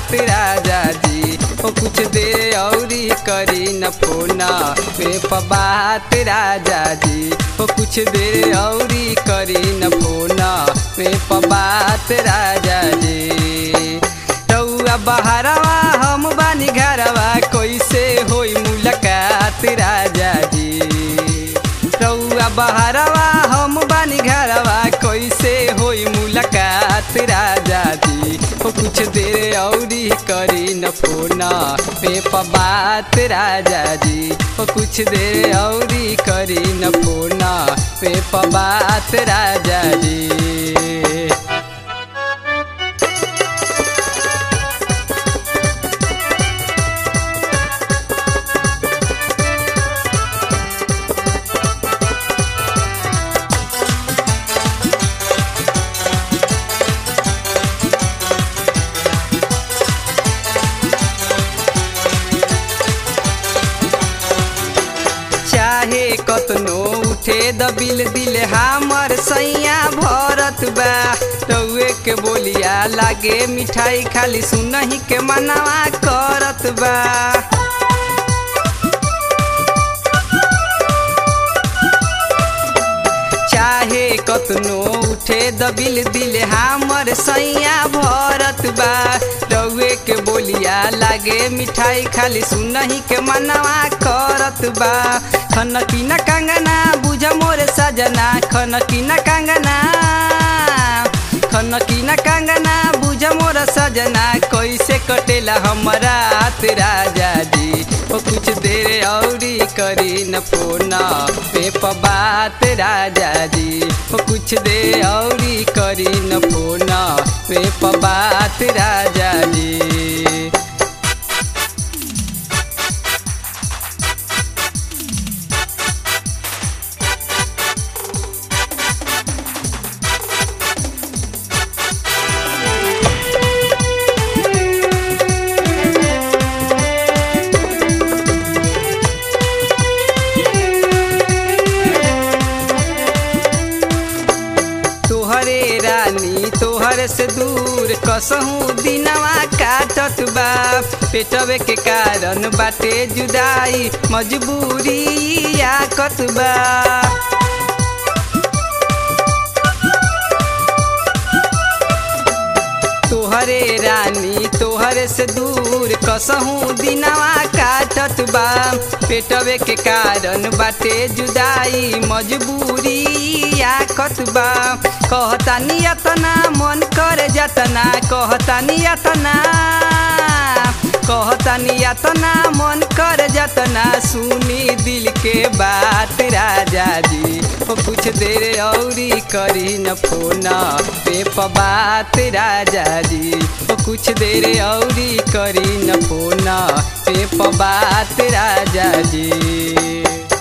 बात राजा जी ओ कुछ देर औरी करी न फोन पे प बात राजा जी ओ कुछ देर औरी करी न फोन पे प बात राजा जी रउआ बहरवा हम बानी घरवा कैसे होई मुलाकात राजा जी रउआ बहरवा हम बानी घरवा कैसे होई मुलाकात राजा जी ओ कुछ देर औरी करी न फोन पे प बात राजा जी ओ कुछ देर औरी करी न फोन पे प बात राजा जी चाहे कतनो उठे दबिल दिल हमर सैया भरत बा रउए के बोलिया लागे मिठाई खाली सुनही के मनवा करत बा चाहे कतनो उठे दबिल दिल हमर सैया भरत बा रउए के बोलिया लागे मिठाई खाली सुनही के मनवा करत बा खनकी न कंगना बुझ मोर सजना खनकी न कंगना खनकी न कंगना बुझ मोर सजना कैसे कटेला हमरा हाथ राजा जी ओ कुछ देर औरी करी न फोन पे प बात राजा जी ओ कुछ देर औरी करी न फोन पे प बात राजा जी तोहरे रानी तोहरे से दूर कसहूँ दिनवा काटत बा पेटवे के कारण बाटे जुदाई मजबूरी आकत बा तोहरे रानी तोहरे से दूर कसहूँ दिनवा काटत बा पेटवे के कारण बाटे जुदाई मजबूरी आकत बा कहता नियतना मन कर जतना कहता नियतना कहता नियतना मन कर जतना सुनी दिल के बात राजा जी ओ कुछ देर औरी करी न फोन पे प बात राजा जी ओ कुछ देर औरी करी न फोन पे प बात राजा जी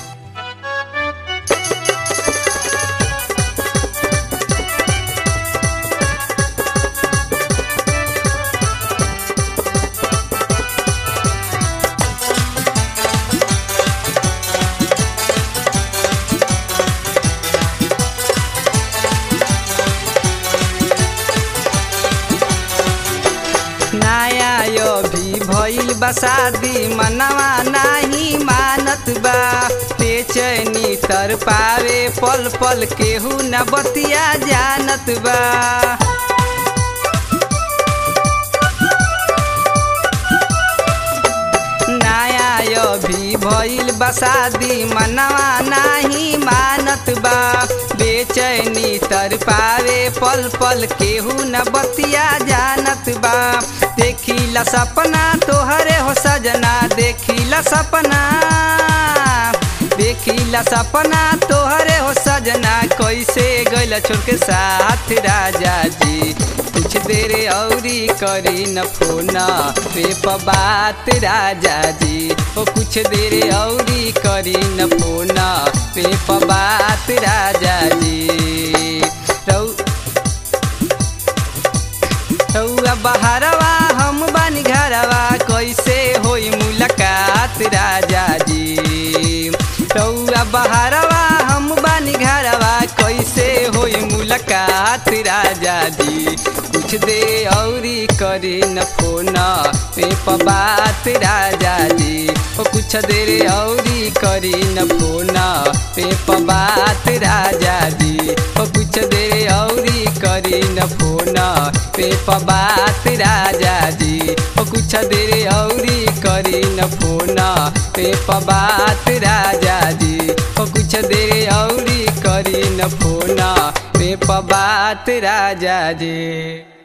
नया यो भी भइल बा शादी मनवा नाही मानत बा बेचैनी तर पावे पल पल केहू न बतिया जानत बा नया यो भी भइल बा शादी मनवा नाही मानत बा बेचैनी तर पावे पल पल केहू न बतिया जानत बा देखिला सपना तोहरे हो सजना देखिला सपना देखिला सपना तोहरे हो सजना कैसे गैल छोड़ के साथ राजा जी कुछ देर औरी करी न फोन पे प बात राजा जी ओ कुछ देर औरी करी न फोन पे प बात राजा जी रौ रउआ बहरवा हम बानी घरवा कैसे होई मुलाकात राजा जी रउआ बहरवा हम बानी घरवा कैसे होई मुलाकात मुलाकात राजा जी कुछ दे औरी करी न फोन पे बात राजा जी ओ कुछ देर औरी करी न फोन पे बात राजा जी ओ कुछ देर औरी करी न फोन पे बात राजा जी ओ कुछ देर औरी करी न फोन पे बात राजा जी ओ कुछ देर औरी करी न फोन पे बात राजा जी